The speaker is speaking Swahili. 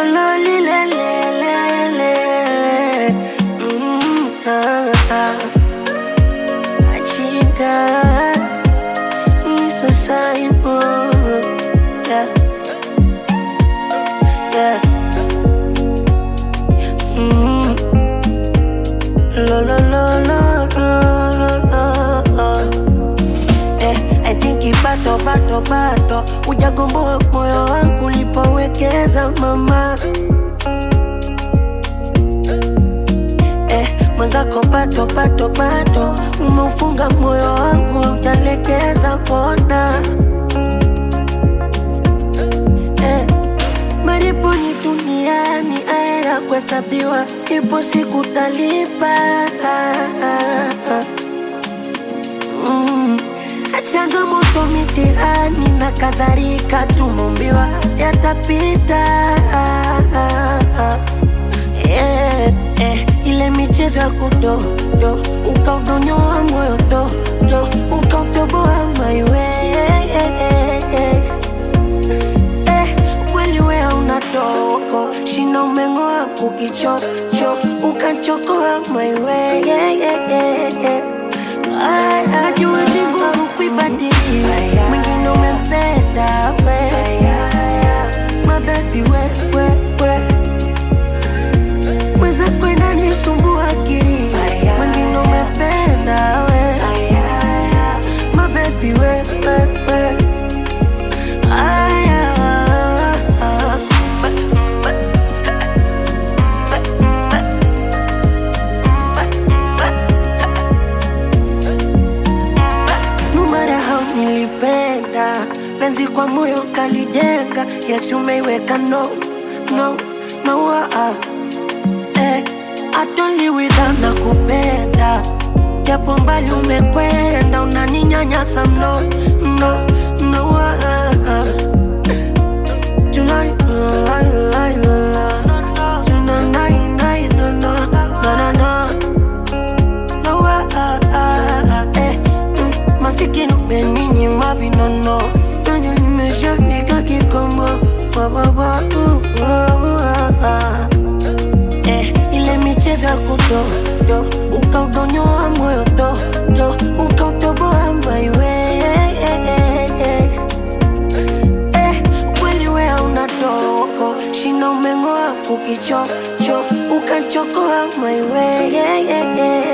Ololilelelele. Mm, ah, ah. Achinga Mr. Simon Yeah Yeah mm. Lo lo lo lo lo lo lo Eh, I think bato bato bato Ujagomboa moyo wangu ulipowekeza mama eh, mwenzako pato pato pato umeufunga moyo wangu utalekeza pona eh, malipo ni duniani aera kuhesabiwa ipo siku talipa mm. changamoto mitihani na kadhalika tumumbiwa yatapita yeah, eh, ile michezo ya kudodo ukaudonyoa moyo dodo ukautoboa maiwe eh, kweli wea una doko shina umeng'oa kukichocho ukachokoa maiwe ajua ni ngumu kuibadili mwingine umempenda we mabebi we, we, we mweza kwenda nisumbua akili mwingine umependa we mabebi we, we, we. Aya. numara hao nilipenda penzi kwa moyo kalijenga yesu umeiweka no no no ah. eh, atoliwidha na kupenda japo mbali umekwenda unaninyanyasa mno mno mno ah, ah. Tonight, la, la, la, la. Tonight, night, no, no, no, no, no. No, ah, ah, ah, eh, mm, masikini umeninyima vinono nanye nimeshafika kikomo Wa, wa, wa, uh, wa, wa, ah. eh, ile michezo ya kudodo ukaudonyoa moyo dodo ukautoboa maiwe eh, kweli wea una doko shina umeng'oa kukichocho ukachokoa maiwe